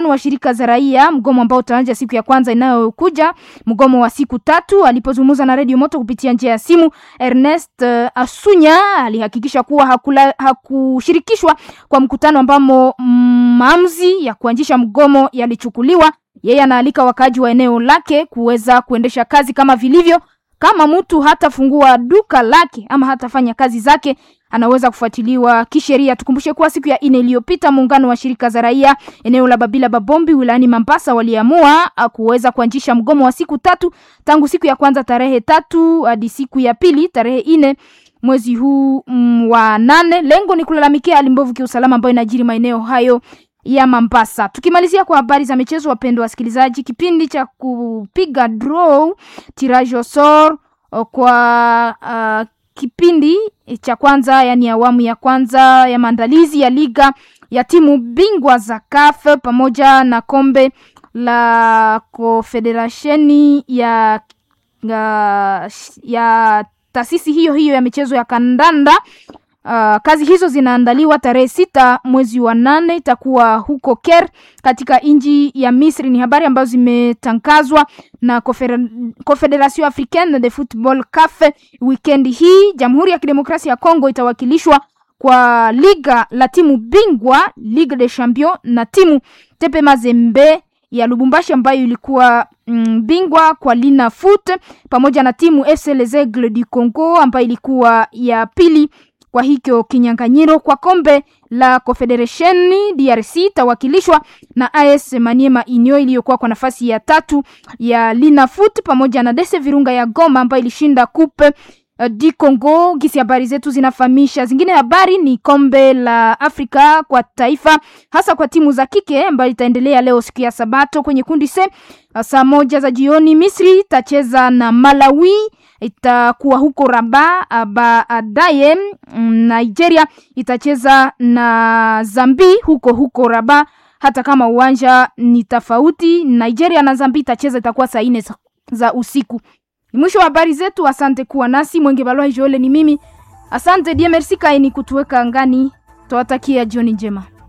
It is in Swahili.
wa shirika za raia, mgomo ambao utaanza siku ya kwanza inayokuja, mgomo wa siku tatu. Alipozungumza na Radio Moto kupitia njia ya simu, Ernest uh, Asunya alihakikisha kuwa hakula, hakushirikishwa kwa mkutano ambamo maamuzi ya kuanzisha mgomo yalichukuliwa. Yeye anaalika wakaaji wa eneo lake kuweza kuendesha kazi kama vilivyo. Kama mtu hatafungua duka lake ama hatafanya kazi zake anaweza kufuatiliwa kisheria. Tukumbushe kuwa siku ya ine iliyopita muungano wa shirika za raia eneo la Babila Babombi wilayani Mambasa waliamua kuweza kuanzisha mgomo wa siku tatu tangu siku ya kwanza tarehe tatu hadi siku ya pili tarehe ine mwezi huu mm, wa nane. Lengo ni kulalamikia hali mbovu kiusalama ambayo inajiri maeneo hayo ya Mambasa. Tukimalizia kwa habari za michezo, wapendwa wasikilizaji, kipindi cha kupiga draw tirage au sort kwa uh, kipindi cha kwanza yani awamu ya kwanza ya maandalizi ya liga ya timu bingwa za CAF pamoja na kombe la Confederationi ya, ya, ya taasisi hiyo hiyo ya michezo ya kandanda. Uh, kazi hizo zinaandaliwa tarehe sita mwezi wa nane, itakuwa huko Caire katika nchi ya Misri. Ni habari ambazo zimetangazwa na Confederation Africaine de Football CAF. Weekend hii Jamhuri ya Kidemokrasia ya Kongo itawakilishwa kwa liga la timu bingwa Ligue des Champions na timu Tepe Mazembe ya Lubumbashi ambayo ilikuwa mm, bingwa kwa Lina Foot pamoja na timu FC Les Aigles du Congo ambayo ilikuwa ya pili kwa hicho kinyang'anyiro kwa kombe la Confederation DRC itawakilishwa na AS Maniema Inyo iliyokuwa kwa nafasi ya tatu ya Lina Foot pamoja na Dese Virunga ya Goma ambayo ilishinda coupe uh, di Congo. Gisi habari zetu zinafahamisha. Zingine habari ni kombe la Afrika kwa taifa hasa kwa timu za kike ambayo itaendelea leo siku ya Sabato kwenye kundi C saa moja za jioni. Misri itacheza na Malawi itakuwa huko Rabat. Baadaye Nigeria itacheza na Zambi huko huko Rabat, hata kama uwanja ni tofauti. Nigeria na Zambi itacheza itakuwa saa nne za usiku. Ni mwisho wa habari zetu. Asante kuwa nasi. Mwenge Balwa Joele ni mimi. Asante die merci kaini kutuweka angani. Twawatakia jioni njema.